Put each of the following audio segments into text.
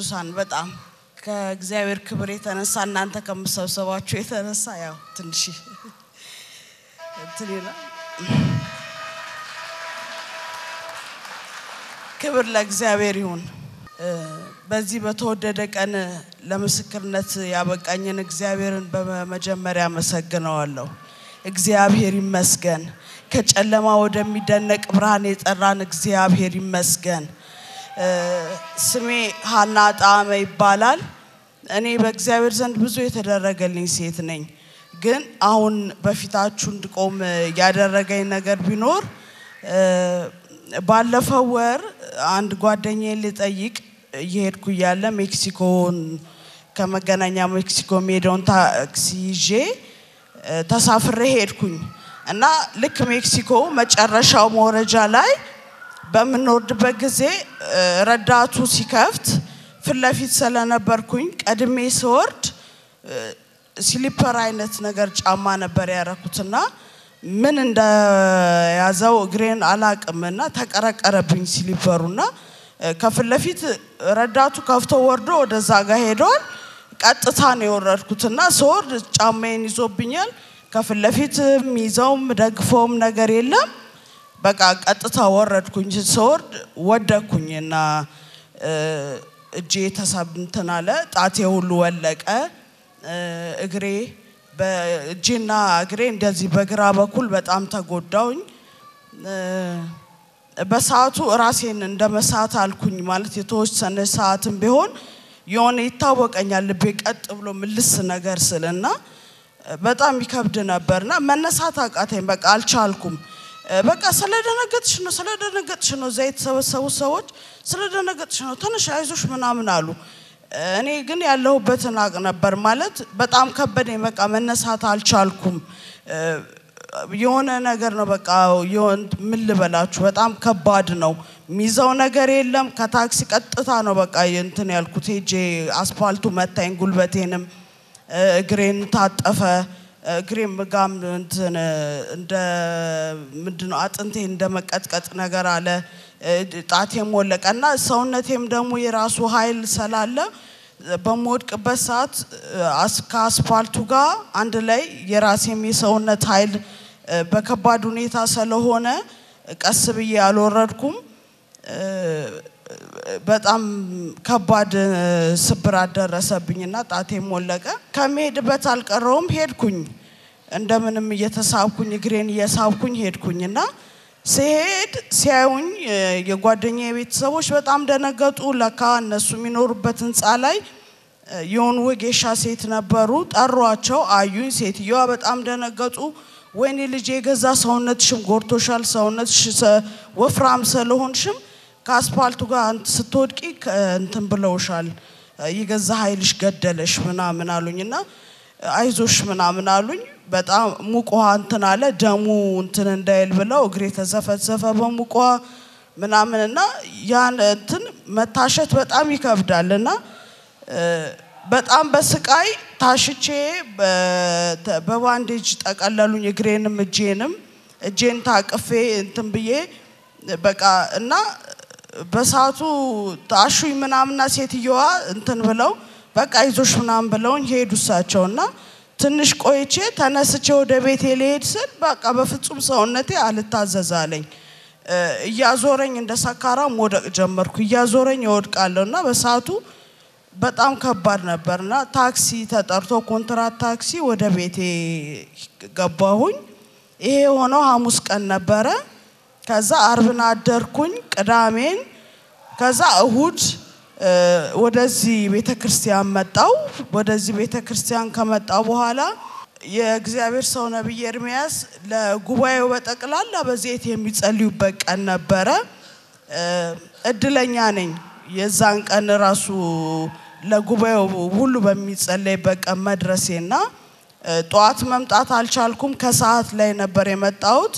ቅዱሳን በጣም ከእግዚአብሔር ክብር የተነሳ እናንተ ከምሰብሰባችሁ የተነሳ ያው ትንሽ እንትን ይላል። ክብር ለእግዚአብሔር ይሁን። በዚህ በተወደደ ቀን ለምስክርነት ያበቃኝን እግዚአብሔርን በመጀመሪያ አመሰግነዋለሁ። እግዚአብሔር ይመስገን። ከጨለማ ወደሚደነቅ ብርሃን የጠራን እግዚአብሔር ይመስገን። ስሜ ሀና ጣዕመ ይባላል። እኔ በእግዚአብሔር ዘንድ ብዙ የተደረገልኝ ሴት ነኝ። ግን አሁን በፊታችሁ እንድቆም ያደረገኝ ነገር ቢኖር ባለፈው ወር አንድ ጓደኛዬን ልጠይቅ እየሄድኩ እያለ ሜክሲኮን ከመገናኛ ሜክሲኮ የሚሄደውን ታክሲ ይዤ ተሳፍሬ ሄድኩኝ እና ልክ ሜክሲኮ መጨረሻው መውረጃ ላይ በምንወርድበት ጊዜ ረዳቱ ሲከፍት ፊት ለፊት ስለነበርኩኝ ቀድሜ ስወርድ ስሊፐር አይነት ነገር ጫማ ነበር ያረኩትና ምን እንደያዘው እግሬን አላቅምና ተቀረቀረብኝ ስሊፐሩና ከፊት ለፊት ረዳቱ ከፍቶ ወርዶ ወደዛ ጋር ሄደዋል። ቀጥታ ነው የወረድኩትና ስወርድ ጫማዬን ይዞብኛል። ከፊት ለፊት ይዘውም ደግፈውም ነገር የለም። በቃ ቀጥታ ወረድኩኝ። ስወርድ ወደኩኝ እና እጄ ተሰብንትን አለ። ጣቴ ሁሉ ወለቀ። እግሬ በእጄና እግሬ እንደዚህ በግራ በኩል በጣም ተጎዳውኝ። በሰዓቱ ራሴን እንደ መሳት አልኩኝ። ማለት የተወሰነ ሰዓትም ቢሆን የሆነ ይታወቀኛል ልቤ ቀጥ ብሎ ምልስ ነገር ስልና በጣም ይከብድ ነበርና መነሳት አቃተኝ። በቃ አልቻልኩም። በቃ ስለደነገጥሽ ነው ስለደነገጥሽ ነው እዛ የተሰበሰቡ ሰዎች ስለደነገጥሽ ነው ተነሽ አይዞሽ ምናምን አሉ። እኔ ግን ያለሁበትን አቅ ነበር ማለት በጣም ከበደኝ። በቃ መነሳት አልቻልኩም። የሆነ ነገር ነው በቃ ምን ልበላችሁ፣ በጣም ከባድ ነው። ሚይዘው ነገር የለም። ከታክሲ ቀጥታ ነው በቃ እንትን ያልኩት። ሄጄ አስፋልቱ መታኝ፣ ጉልበቴንም እግሬን ታጠፈ። እግሬም ጋም እንትን እንደ ምንድነው አጥንቴ እንደ መቀጥቀጥ ነገር አለ። ጣቴም ወለቀ እና ሰውነቴም ደግሞ የራሱ ኃይል ስላለ በምወድቅበት ሰዓት ከአስፋልቱ ጋር አንድ ላይ የራሴም የሰውነት ኃይል በከባድ ሁኔታ ስለሆነ ቀስ ብዬ አልወረድኩም። በጣም ከባድ ስብራት ደረሰብኝና ጣቴም ወለቀ። ከመሄድበት አልቀረውም ሄድኩኝ። እንደምንም እየተሳብኩኝ እግሬን እየሳብኩኝ ሄድኩኝ እና ሲሄድ ሲያዩኝ የጓደኛ ቤተሰቦች በጣም ደነገጡ። ለካ እነሱ የሚኖሩበት ህንፃ ላይ የሆኑ ወጌሻ ሴት ነበሩ። ጠሯቸው፣ አዩኝ። ሴትየዋ በጣም ደነገጡ። ወይኔ ልጄ የገዛ ሰውነትሽም ጎርቶሻል፣ ሰውነትሽ ወፍራም ስለሆንሽም ከአስፓልቱ ጋር ስትወድቂ እንትን ብለውሻል፣ የገዛ ኃይልሽ ገደለሽ ምናምን አሉኝ እና አይዞሽ ምናምን አሉኝ። በጣም ሙቅ ውሃ እንትን አለ ደሙ እንትን እንዳይል ብለው እግሬ ተዘፈዘፈ በሙቅ ውሃ ምናምን እና ያን እንትን መታሸት በጣም ይከብዳል እና በጣም በስቃይ ታሽቼ በባንዴጅ ጠቀለሉኝ እግሬንም እጄንም እጄን ታቅፌ እንትን ብዬ በቃ እና በሰዓቱ ታሹኝ ምናምና ሴትየዋ እንትን ብለው በቃ ይዞሽ ምናምን ብለውኝ ሄዱ እሳቸው እና ትንሽ ቆይቼ ተነስቼ ወደ ቤቴ ልሄድ ስል በቃ በፍጹም ሰውነቴ አልታዘዛለኝ። እያዞረኝ እንደ ሰካራም ወደቅ ጀመርኩ። እያዞረኝ እወድቃለሁ እና በሰዓቱ በጣም ከባድ ነበርና ታክሲ ተጠርቶ ኮንትራት ታክሲ ወደ ቤቴ ገባሁኝ። ይሄ የሆነው ሐሙስ ቀን ነበረ። ከዛ አርብን አደርኩኝ፣ ቅዳሜን ከዛ እሁድ ወደዚህ ቤተ ክርስቲያን መጣው። ወደዚህ ቤተ ክርስቲያን ከመጣው በኋላ የእግዚአብሔር ሰው ነቢይ ኤርሚያስ ለጉባኤው በጠቅላላ በዘይት የሚጸልዩበት ቀን ነበረ። እድለኛ ነኝ የዛን ቀን ራሱ ለጉባኤው ሁሉ በሚጸለይበት ቀን መድረሴና ጠዋት መምጣት አልቻልኩም። ከሰዓት ላይ ነበር የመጣሁት።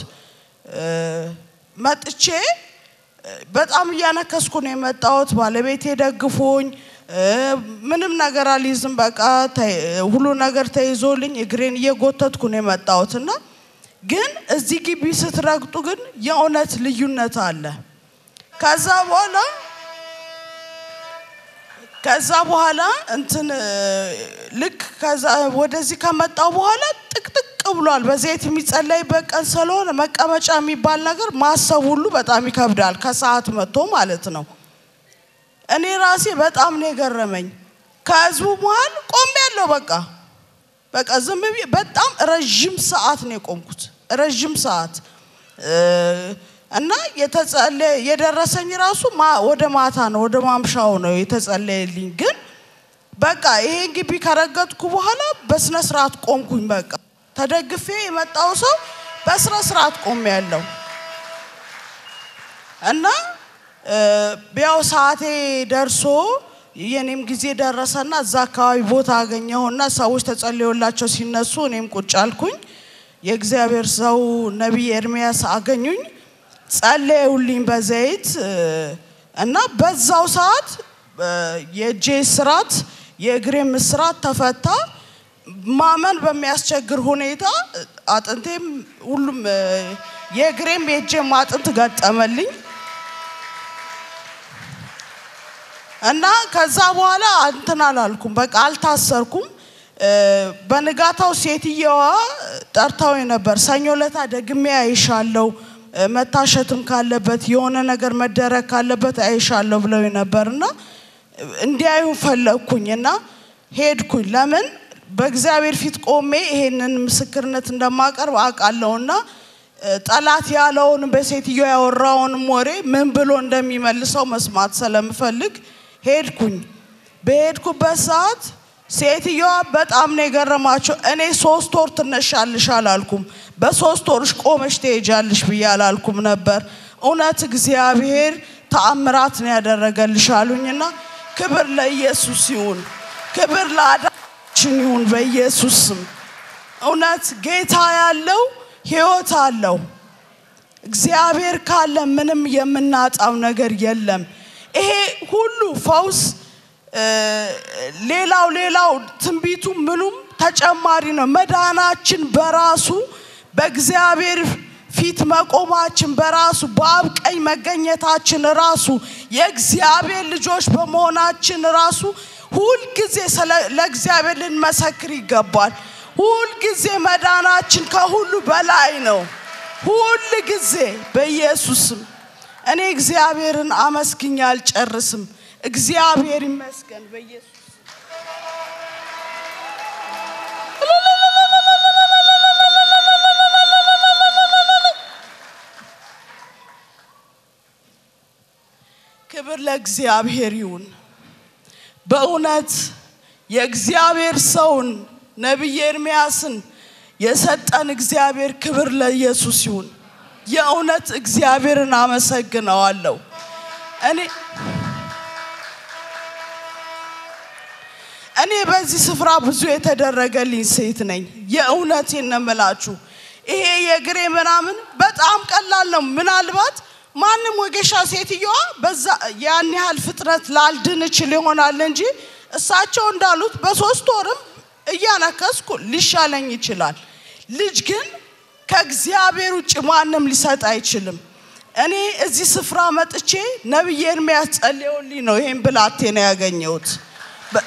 መጥቼ በጣም እያነከስኩ ነው የመጣሁት። ባለቤቴ ደግፎኝ ምንም ነገር አልይዝም። በቃ ሁሉ ነገር ተይዞልኝ እግሬን እየጎተትኩ ነው የመጣሁት እና ግን እዚህ ግቢ ስትረግጡ ግን የእውነት ልዩነት አለ። ከዛ በኋላ ከዛ በኋላ እንትን እ፣ ልክ ከዛ ወደዚህ ከመጣው በኋላ ጥቅጥቅ ብሏል። በዘይት የሚጸለይበት ቀን ስለሆነ መቀመጫ የሚባል ነገር ማሰብ ሁሉ በጣም ይከብዳል። ከሰዓት መጥቶ ማለት ነው። እኔ ራሴ በጣም ነው የገረመኝ። ከህዝቡ መሀል ቆም ያለው በቃ በቃ ዝም ብዬ በጣም ረዥም ሰዓት ነው የቆምኩት። ረዥም ሰዓት እ፣ እና የተጸለየ የደረሰኝ ራሱ ማ- ወደ ማታ ነው ወደ ማምሻው ነው የተጸለየልኝ። ግን በቃ ይሄን ግቢ ከረገጥኩ በኋላ በስነ ስርዓት ቆምኩኝ። በቃ ተደግፌ የመጣው ሰው በስነ ስርዓት ቆም ያለው እና እ፣ ያው ሰዓቴ ደርሶ የኔም ጊዜ ደረሰና እዛ አካባቢ ቦታ አገኘሁና ሰዎች ተጸልዮላቸው ሲነሱ እኔም ቁጭ አልኩኝ። የእግዚአብሔር ሰው ነቢይ ኤርሚያስ አገኙኝ፣ ጸለዩልኝ በዘይት እ፣ እና በዛው ሰዓት እ፣ የእጄ ስራት የእግሬም ስራት ተፈታ። ማመን በሚያስቸግር ሁኔታ አጥንቴም ሁሉም እ፣ የእግሬም የእጄም አጥንት ገጠመልኝ። እና ከዛ በኋላ እንትን አላልኩም፣ በቃ አልታሰርኩም። እ፣ በንጋታው ሴትየዋ ጠርታው ነበር። ሰኞ ለታ ደግሜ አይሻለው እ፣ መታሸትም ካለበት የሆነ ነገር መደረግ ካለበት አይሻለሁ ብለው ነበር እና እንዲያዩ ፈለግኩኝ እና ሄድኩኝ። ለምን በእግዚአብሔር ፊት ቆሜ ይሄንን ምስክርነት እንደማቀርብ አውቃለሁና እ፣ ጠላት ያለውን በሴትዮ ያወራውንም ወሬ ምን ብሎ እንደሚመልሰው መስማት ስለምፈልግ ሄድኩኝ። በሄድኩበት ሰዓት ሴትዮዋ በጣም ነው የገረማቸው። እኔ ሶስት ወር ትነሻልሽ አላልኩም፣ በሶስት ወርሽ ቆመሽ ትሄጃለሽ ብዬ አላልኩም ነበር። እውነት እግዚአብሔር ተአምራት ነው ያደረገልሽ አሉኝና ክብር ለኢየሱስ ይሁን፣ ክብር ለአዳችን ይሁን በኢየሱስ ስም። እውነት ጌታ ያለው ህይወት አለው። እግዚአብሔር ካለ ምንም የምናጣው ነገር የለም። ይሄ ሁሉ ፈውስ እ፣ ሌላው ሌላው ትንቢቱ ምኑም ተጨማሪ ነው። መዳናችን በራሱ በእግዚአብሔር ፊት መቆማችን በራሱ በአብ ቀኝ መገኘታችን ራሱ የእግዚአብሔር ልጆች በመሆናችን ራሱ ሁልጊዜ ስለ- ለእግዚአብሔር ልንመሰክር ይገባል። ሁልጊዜ መዳናችን ከሁሉ በላይ ነው። ሁል ጊዜ በኢየሱስም እኔ እግዚአብሔርን አመስግኜ አልጨርስም። እግዚአብሔር ይመስገን በኢየሱስ ክብር ለእግዚአብሔር ይሁን። በእውነት የእግዚአብሔር ሰውን ነቢይ ኤርምያስን የሰጠን እግዚአብሔር ክብር ለኢየሱስ ይሁን። የእውነት እግዚአብሔርን አመሰግነዋለሁ። እኔ እኔ በዚህ ስፍራ ብዙ የተደረገልኝ ሴት ነኝ። የእውነቴን ነው የምላችሁ። ይሄ የእግሬ ምናምን በጣም ቀላል ነው። ምናልባት ማንም ወጌሻ ሴትየዋ በዛ ያን ያህል ፍጥነት ላልድን እችል ይሆናል እንጂ እሳቸው እንዳሉት በሶስት ወርም እያነከስኩ ሊሻለኝ ይችላል። ልጅ ግን ከእግዚአብሔር ውጭ ማንም ሊሰጥ አይችልም። እኔ እዚህ ስፍራ መጥቼ ነቢይ ኤርምያስ ጸልዮልኝ ነው ይሄን ብላቴና ያገኘሁት። በ-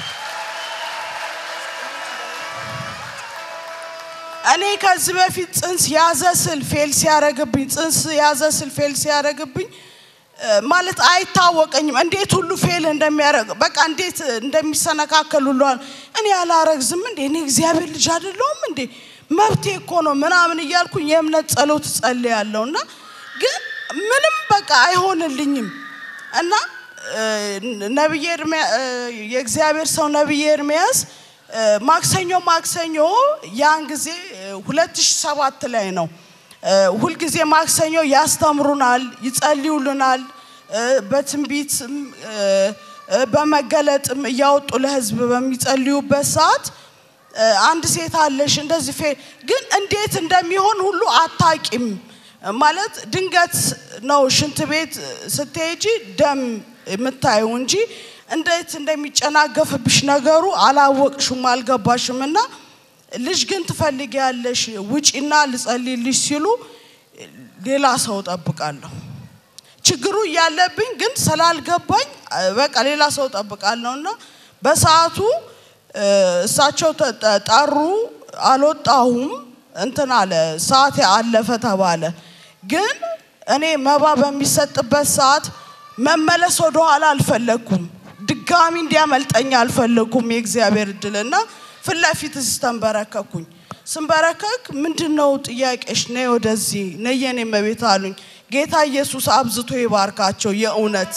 እኔ ከዚህ በፊት ጽንስ ያዘ ስል ፌል ሲያረግብኝ ጽንስ ያዘ ስል ፌል ሲያረግብኝ እ፣ ማለት አይታወቀኝም እንዴት ሁሉ ፌል እንደሚያደርግ በቃ እንዴት እንደሚሰነካከል ሁሉ አለ። እኔ ያላረግዝም እንዴ እኔ እግዚአብሔር ልጅ አይደለሁም እንዴ መብቴ እኮ ነው ምናምን እያልኩኝ የእምነት ጸሎት ጸልያለሁ እና ግን ምንም በቃ አይሆንልኝም እና እ፣ ነቢይ ኤርምያ- እ፣ የእግዚአብሔር ሰው ነቢይ ኤርምያስ እ፣ ማክሰኞ ማክሰኞ ያን ጊዜ ሁለት ሺህ ሰባት ላይ ነው እ፣ ሁልጊዜ ማክሰኞ ያስተምሩናል፣ ይጸልዩልናል። እ፣ በትንቢትም እ፣ እ፣ በመገለጥም እያወጡ ለሕዝብ በሚጸልዩበት ሰዓት እ፣ አንድ ሴት አለሽ እንደዚህ ፌ ግን እንዴት እንደሚሆን ሁሉ አታቂም። ማለት ድንገት ነው ሽንት ቤት ስትሄጂ ደም የምታየው እንጂ እንዴት እንደሚጨናገፍብሽ ነገሩ አላወቅሽም፣ አልገባሽም እና ልጅ ግን ትፈልጊያለሽ ውጪና ልጸልይልሽ ሲሉ ሌላ ሰው ጠብቃለሁ። ችግሩ እያለብኝ ግን ስላልገባኝ እ፣ በቃ ሌላ ሰው ጠብቃለሁ እና በሰዓቱ እ፣ እሳቸው ተ- ጠሩ። አልወጣሁም። እንትን አለ ሰዓት አለፈ ተባለ። ግን እኔ መባ በሚሰጥበት ሰዓት መመለስ ወደኋላ አልፈለግኩም። ድጋሚ እንዲያመልጠኝ አልፈለግኩም የእግዚአብሔር እድል እና ፊት ለፊት እዚህ ተንበረከኩኝ። ስንበረከክ ምንድን ነው ጥያቄሽ? ነይ ወደዚህ ነይ የኔ እመቤት አሉኝ። ጌታ ኢየሱስ አብዝቶ ይባርካቸው የእውነት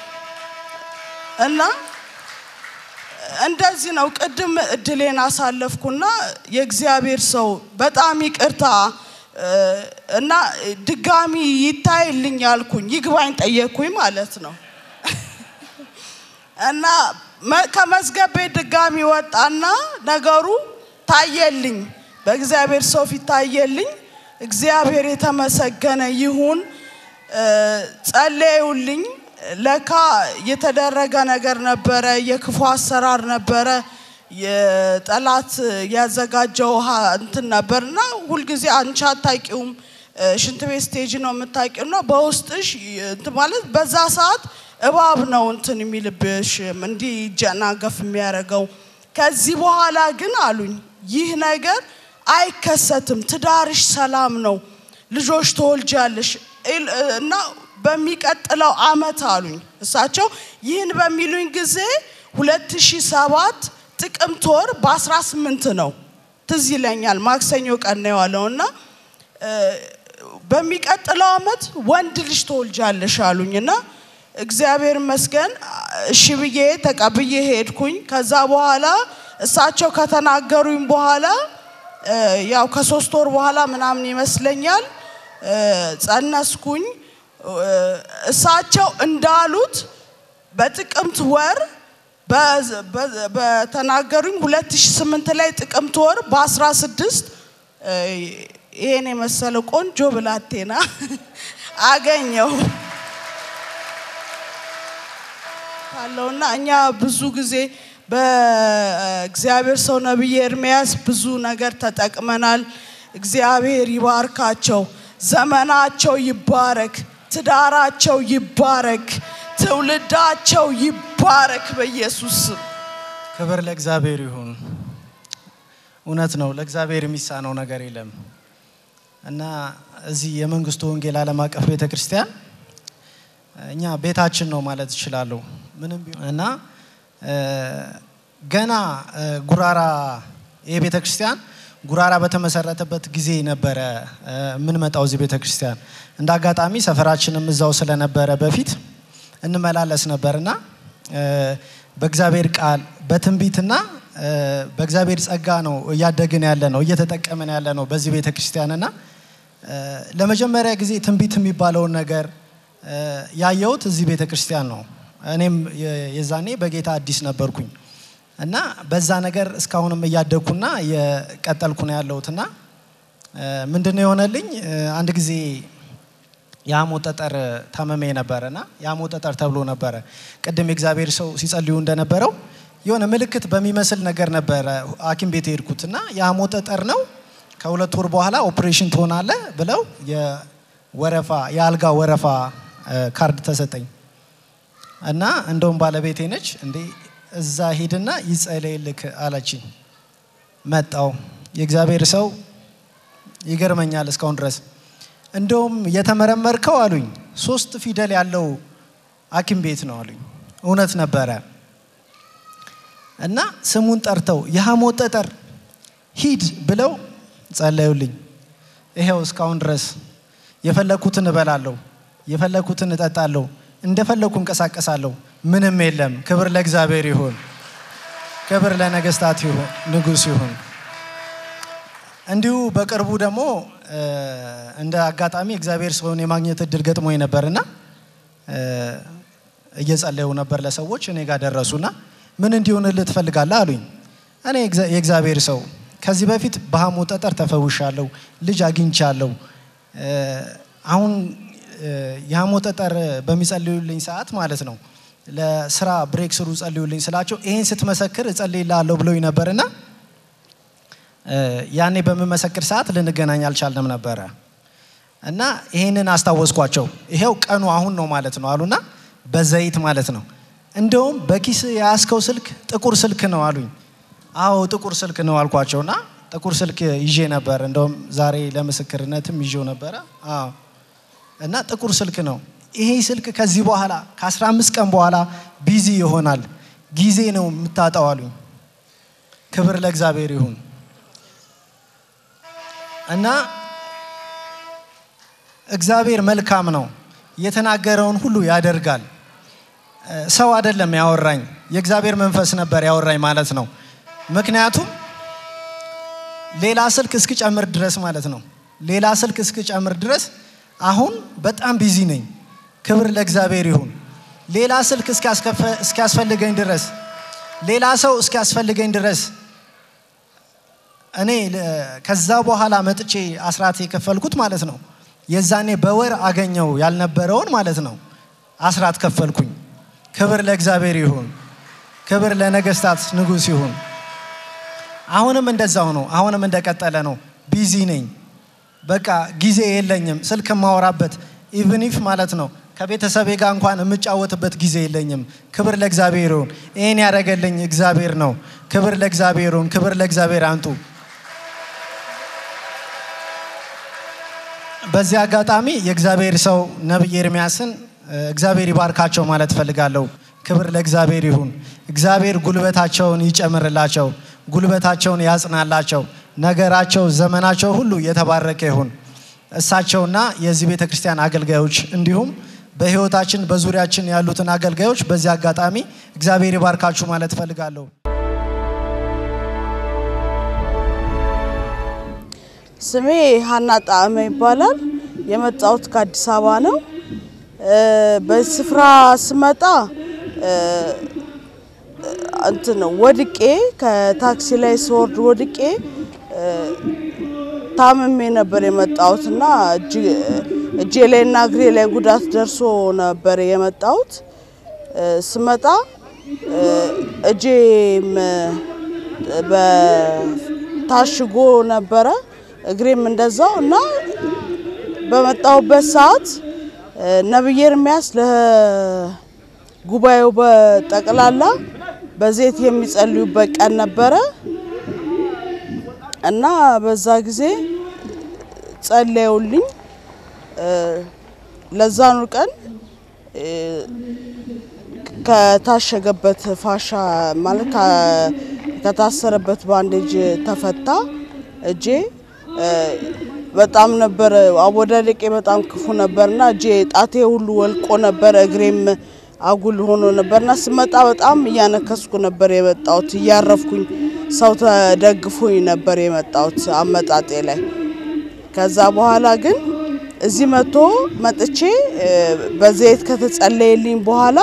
እና እንደዚህ ነው። ቅድም እድሌን አሳለፍኩና የእግዚአብሔር ሰው በጣም ይቅርታ እ፣ እና ድጋሚ ይታይልኝ አልኩኝ። ይግባኝ ጠየቅኩኝ ማለት ነው። እና መ- ከመዝገብ ቤት ድጋሚ ወጣና ነገሩ ታየልኝ። በእግዚአብሔር ሰው ፊት ታየልኝ። እግዚአብሔር የተመሰገነ ይሁን። እ፣ ጸለዩልኝ። ለካ የተደረገ ነገር ነበረ፣ የክፉ አሰራር ነበረ፣ የጠላት ያዘጋጀው ውሃ እንትን ነበር እና ሁልጊዜ አንቺ አታውቂውም እ፣ ሽንት ቤት ስቴጅ ነው የምታውቂው እና በውስጥሽ እንትን ማለት በዛ ሰዓት እባብ ነው እንትን የሚልብሽ እንዲህ ይጀናገፍ የሚያደርገው። ከዚህ በኋላ ግን አሉኝ ይህ ነገር አይከሰትም፣ ትዳርሽ ሰላም ነው፣ ልጆች ትወልጃለሽ ኢል- እና በሚቀጥለው አመት አሉኝ እሳቸው ይህን በሚሉኝ ጊዜ 2007 ጥቅምት ወር በ18 ነው ትዝ ይለኛል። ማክሰኞ ቀን ነው የዋለው እና እ፣ በሚቀጥለው አመት ወንድ ልጅ ትወልጃለሽ አሉኝ እና እግዚአብሔር ይመስገን እሺ ብዬ ተቀብዬ ሄድኩኝ። ከዛ በኋላ እሳቸው ከተናገሩኝ በኋላ እ፣ ያው ከሶስት ወር በኋላ ምናምን ይመስለኛል እ፣ ጸነስኩኝ። እ፣ እሳቸው እንዳሉት በጥቅምት ወር በ- በ- በተናገሩኝ 2008 ላይ ጥቅምት ወር በ16 ይሄን የመሰለ ቆንጆ ብላቴና አገኘው አለውና እኛ ብዙ ጊዜ በእግዚአብሔር ሰው ነቢይ ኤርምያስ ብዙ ነገር ተጠቅመናል። እግዚአብሔር ይባርካቸው፣ ዘመናቸው ይባረክ፣ ትዳራቸው ይባረክ፣ ትውልዳቸው ይባረክ በኢየሱስ ስም። ክብር ለእግዚአብሔር ይሁን። እውነት ነው፣ ለእግዚአብሔር የሚሳነው ነገር የለም እና እዚህ የመንግስቱ ወንጌል ዓለም አቀፍ ቤተ ክርስቲያን እኛ ቤታችን ነው ማለት እችላለሁ። ምንም ቢሆን እና እ፣ ገና እ፣ ጉራራ ይህ ቤተ ክርስቲያን ጉራራ በተመሰረተበት ጊዜ ነበረ እ፣ የምንመጣው እዚህ ቤተ ክርስቲያን። እንደ አጋጣሚ ሰፈራችንም እዛው ስለነበረ በፊት እንመላለስ ነበርና እ፣ በእግዚአብሔር ቃል በትንቢትና እ፣ በእግዚአብሔር ጸጋ ነው እያደግን ያለ ነው እየተጠቀምን ያለ ነው በዚህ ቤተ ክርስቲያንና እ፣ ለመጀመሪያ ጊዜ ትንቢት የሚባለውን ነገር እ፣ ያየሁት እዚህ ቤተ ክርስቲያን ነው። እኔም የ- የዛኔ በጌታ አዲስ ነበርኩኝ እና በዛ ነገር እስካሁንም እያደግኩና እየቀጠልኩ ነው ያለሁትና እ፣ ምንድን ነው የሆነልኝ እ፣ አንድ ጊዜ የሐሞት ጠጠር ታመሜ ነበረና የሐሞት ጠጠር ተብሎ ነበረ። ቅድም የእግዚአብሔር ሰው ሲጸልዩ እንደነበረው የሆነ ምልክት በሚመስል ነገር ነበረ ሐኪም ቤት የሄድኩት እና የሐሞት ጠጠር ነው ከሁለት ወር በኋላ ኦፕሬሽን ትሆናለ ብለው የወረፋ የአልጋ ወረፋ እ፣ ካርድ ተሰጠኝ እና እንደውም ባለቤቴ ነች እንዴ እዛ ሂድና ይጸለይልክ አለችኝ። መጣው የእግዚአብሔር ሰው ይገርመኛል እስካሁን ድረስ እንደውም የተመረመርከው አሉኝ ሶስት ፊደል ያለው ሐኪም ቤት ነው አሉኝ። እውነት ነበረ እና ስሙን ጠርተው የሐሞት ጠጠር ሂድ ብለው ጸለዩልኝ። ይሄው እስካሁን ድረስ የፈለኩትን እበላለሁ፣ የፈለኩትን እጠጣለሁ፣ እንደፈለኩ እንቀሳቀሳለሁ። ምንም የለም። ክብር ለእግዚአብሔር ይሁን፣ ክብር ለነገስታት ይሁን፣ ንጉስ ይሁን። እንዲሁ በቅርቡ ደግሞ እ፣ እንደ አጋጣሚ እግዚአብሔር ሰውን የማግኘት እድል ገጥሞኝ ነበርና እ፣ እየጸለዩ ነበር ለሰዎች እኔ ጋር ደረሱና ምን እንዲሆንልህ ትፈልጋለህ አሉኝ። እኔ የእግዚአ- የእግዚአብሔር ሰው ከዚህ በፊት በሐሞት ጠጠር ተፈውሻለሁ፣ ልጅ አግኝቻለሁ። እ፣ አሁን እ፣ የሐሞት ጠጠር በሚጸልዩልኝ ሰዓት ማለት ነው ለስራ ብሬክ ስሩ ጸልዩልኝ ስላቸው ይሄን ስትመሰክር እጸልይልሃለሁ ብለውኝ ነበርና እ፣ ያኔ በምመሰክር ሰዓት ልንገናኝ አልቻልንም ነበረ እና ይህንን አስታወስኳቸው። ይሄው ቀኑ አሁን ነው ማለት ነው አሉና በዘይት ማለት ነው። እንደውም በኪስ የያዝከው ስልክ ጥቁር ስልክ ነው አሉኝ። አዎ ጥቁር ስልክ ነው አልኳቸውና ጥቁር ስልክ ይዤ ነበር። እንደውም ዛሬ ለምስክርነትም ይዤው ነበረ። አዎ እና ጥቁር ስልክ ነው። ይሄ ስልክ ከዚህ በኋላ ከ15 ቀን በኋላ ቢዚ ይሆናል፣ ጊዜ ነው የምታጣው አሉኝ። ክብር ለእግዚአብሔር ይሁን እና እግዚአብሔር መልካም ነው፣ የተናገረውን ሁሉ ያደርጋል። ሰው አይደለም ያወራኝ፣ የእግዚአብሔር መንፈስ ነበር ያወራኝ ማለት ነው። ምክንያቱም ሌላ ስልክ እስክጨምር ድረስ ማለት ነው። ሌላ ስልክ እስክጨምር ድረስ አሁን በጣም ቢዚ ነኝ። ክብር ለእግዚአብሔር ይሁን። ሌላ ስልክ እስኪያስፈልገኝ ድረስ ሌላ ሰው እስኪያስፈልገኝ ድረስ እኔ ከዛ በኋላ መጥቼ አስራት የከፈልኩት ማለት ነው። የዛኔ በወር አገኘው ያልነበረውን ማለት ነው አስራት ከፈልኩኝ። ክብር ለእግዚአብሔር ይሁን። ክብር ለነገስታት ንጉሥ ይሁን። አሁንም እንደዛው ነው። አሁንም እንደቀጠለ ነው። ቢዚ ነኝ። በቃ ጊዜ የለኝም ስልክ የማወራበት ኢቭኒፍ ማለት ነው ከቤተሰቤ ጋር እንኳን የምጫወትበት ጊዜ የለኝም። ክብር ለእግዚአብሔር ይሁን። ይህን ያደረገልኝ እግዚአብሔር ነው። ክብር ለእግዚአብሔር ይሁን። ክብር ለእግዚአብሔር አንጡ። በዚህ አጋጣሚ የእግዚአብሔር ሰው ነቢይ ኤርሚያስን እግዚአብሔር ይባርካቸው ማለት እፈልጋለሁ። ክብር ለእግዚአብሔር ይሁን። እግዚአብሔር ጉልበታቸውን ይጨምርላቸው፣ ጉልበታቸውን ያጽናላቸው፣ ነገራቸው፣ ዘመናቸው ሁሉ የተባረከ ይሁን። እሳቸውና የዚህ ቤተ ክርስቲያን አገልጋዮች እንዲሁም በሕይወታችን በዙሪያችን ያሉትን አገልጋዮች በዚህ አጋጣሚ እግዚአብሔር ይባርካችሁ ማለት እፈልጋለሁ። ስሜ ሀና ጣዕመ ይባላል። የመጣሁት ከአዲስ አበባ ነው። በዚህ ስፍራ ስመጣ እንትን ወድቄ ከታክሲ ላይ ስወርድ ወድቄ ታምሜ ነበር የመጣሁት እና እጄ ላይ እና እግሬ ላይ ጉዳት ደርሶ ነበር የመጣሁት። ስመጣ እጄም በታሽጎ ነበረ እግሬም እንደዛው እና በመጣሁበት ሰዓት ነቢይ ኤርሚያስ ለጉባኤው በጠቅላላ በዘይት የሚጸልዩበት ቀን ነበረ እና በዛ ጊዜ ጸለዩልኝ። ለዛኑ ቀን ከታሸገበት ፋሻ ማለት ከታሰረበት ባንዴጅ ተፈታ እጄ። በጣም ነበር አወዳደቄ በጣም ክፉ ነበርና እጄ ጣቴ ሁሉ ወልቆ ነበር፣ እግሬም አጉል ሆኖ ነበርና ስመጣ በጣም እያነከስኩ ነበር የመጣሁት። እያረፍኩኝ ሰው ተደግፎኝ ነበር የመጣሁት አመጣጤ ላይ። ከዛ በኋላ ግን እዚህ መጥቶ መጥቼ በዘይት ከተጸለየልኝ በኋላ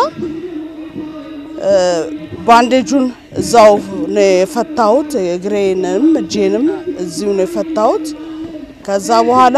ባንዴጁን እዛው ነው የፈታሁት። እግሬንም እጄንም እዚሁ ነው የፈታሁት። ከዛ በኋላ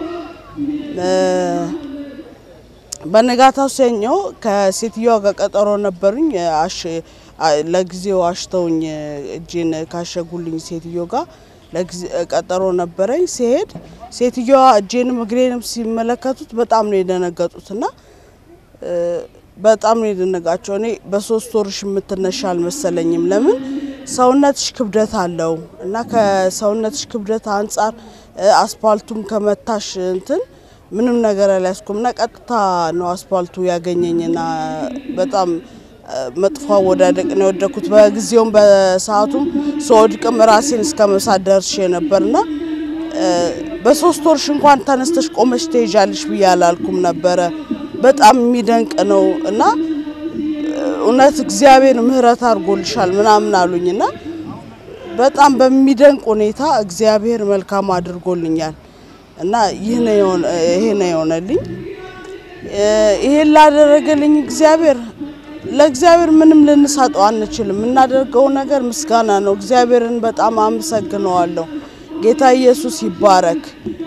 በነጋታው ሰኞ ከሴትዮዋ ጋር ቀጠሮ ነበሩኝ። ለጊዜው አሽተውኝ እጄን ካሸጉልኝ ሴትዮ ጋር ቀጠሮ ነበረኝ። ሲሄድ ሴትዮዋ እጄንም እግሬንም ሲመለከቱት በጣም ነው የደነገጡት እና በጣም ነው የደነጋቸው። እኔ በሶስት ወርሽ የምትነሻ አልመሰለኝም። ለምን ሰውነትሽ ክብደት አለው እና ከሰውነትሽ ክብደት አንጻር አስፓልቱም ከመታሽ እንትን ምንም ነገር አልያዝኩም እና ቀጥታ ነው አስፓልቱ ያገኘኝና በጣም መጥፎ አወዳደቅ ነው የወደኩት። በጊዜውም በሰዓቱም ስወድቅም ራሴን እስከ መሳት ደርሼ ነበርና በሶስት ወርሽ እንኳን ተነስተሽ ቆመሽ ትሄጃለሽ ብዬ አላልኩም ነበረ። በጣም የሚደንቅ ነው እና እውነት እግዚአብሔር ምሕረት አድርጎልሻል ምናምን አሉኝና በጣም በሚደንቅ ሁኔታ እግዚአብሔር መልካም አድርጎልኛል እና ይሄ ነው የሆነልኝ። ይሄን ላደረገልኝ እግዚአብሔር ለእግዚአብሔር ምንም ልንሰጠው አንችልም። የምናደርገው ነገር ምስጋና ነው። እግዚአብሔርን በጣም አመሰግነዋለሁ። ጌታ ኢየሱስ ይባረክ።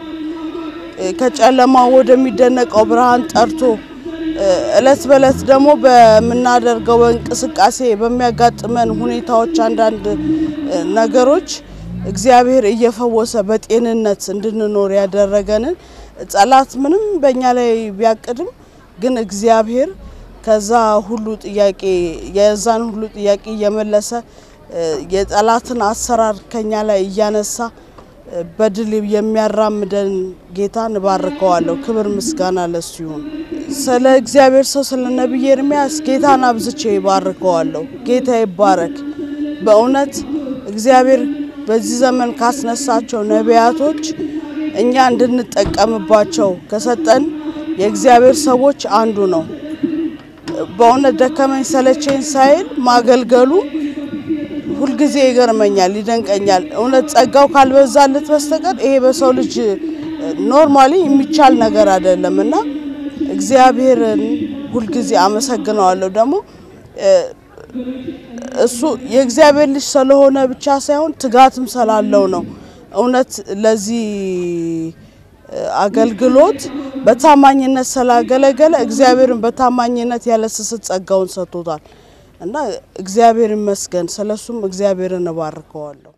ከጨለማ ወደሚደነቀው ብርሃን ጠርቶ እለት በእለት ደግሞ በምናደርገው እንቅስቃሴ በሚያጋጥመን ሁኔታዎች አንዳንድ ነገሮች እግዚአብሔር እየፈወሰ በጤንነት እንድንኖር ያደረገንን ጠላት ምንም በእኛ ላይ ቢያቅድም ግን እግዚአብሔር ከዛ ሁሉ ጥያቄ የዛን ሁሉ ጥያቄ እየመለሰ የጠላትን አሰራር ከኛ ላይ እያነሳ በድል የሚያራምደን ጌታ እንባርከዋለሁ። ክብር ምስጋና ለሱ ይሁን። ስለ እግዚአብሔር ሰው ስለ ነቢይ ኤርሚያስ ጌታን አብዝቼ ይባርከዋለሁ። ጌታ ይባረክ። በእውነት እግዚአብሔር በዚህ ዘመን ካስነሳቸው ነቢያቶች እኛ እንድንጠቀምባቸው ከሰጠን የእግዚአብሔር ሰዎች አንዱ ነው። በእውነት ደከመኝ ሰለቸኝ ሳይል ማገልገሉ ሁልጊዜ ይገርመኛል፣ ይደንቀኛል። እውነት ጸጋው ካልበዛለት በስተቀር ይሄ በሰው ልጅ ኖርማሊ የሚቻል ነገር አይደለም እና እግዚአብሔርን ሁልጊዜ አመሰግነዋለሁ። ደግሞ እሱ የእግዚአብሔር ልጅ ስለሆነ ብቻ ሳይሆን ትጋትም ስላለው ነው። እውነት ለዚህ አገልግሎት በታማኝነት ስላገለገለ እግዚአብሔርን በታማኝነት ያለ ስስት ጸጋውን ሰጥቶታል እና እግዚአብሔር ይመስገን። ስለሱም እግዚአብሔርን እባርከዋለሁ።